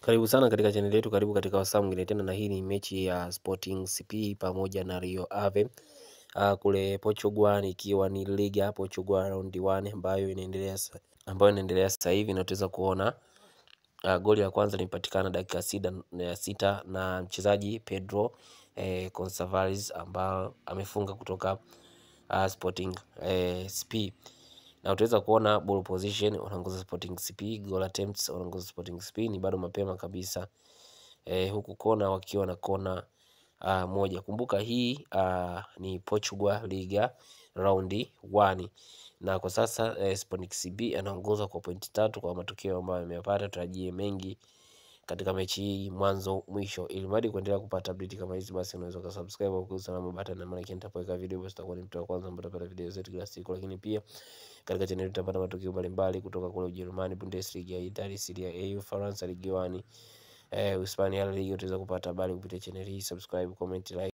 Karibu sana katika chaneli yetu, karibu katika wasaa mwingine tena, na hii ni mechi ya Sporting CP pamoja na Rio Ave uh, kule Portugal, ikiwa ni ligi ya Portugal round 1 ambayo inaendelea sa- ambayo inaendelea sasa hivi, na tutaweza kuona uh, goli la kwanza limepatikana dakika sita, ya sita na mchezaji Pedro eh, Gonçalves ambao amefunga kutoka uh, Sporting eh, CP na utaweza kuona ball position wanaongoza Sporting CP, goal attempts wanaongoza Sporting CP, ni bado mapema kabisa eh, huku kona wakiwa na kona uh, moja. Kumbuka hii uh, ni Portugal Liga raundi 1 na kwa sasa eh, Sporting CP anaongoza kwa pointi tatu kwa matokeo ambayo ameyapata. Tutarajie mengi katika mechi hii mwanzo mwisho. Ili mradi kuendelea kupata update kama hizi, basi unaweza ukasubscribe au kugusa alama button, na maana nitapoweka video basi utakuwa ni mtu wa kwanza ambaye utapata video zetu kila siku. Lakini pia katika channel utapata matukio mbalimbali kutoka kule Ujerumani, Bundesliga, Italia, Serie A, Ufaransa, Ligue 1, eh, Hispania, La Liga. Utaweza kupata habari kupitia channel hii. Subscribe, comment, like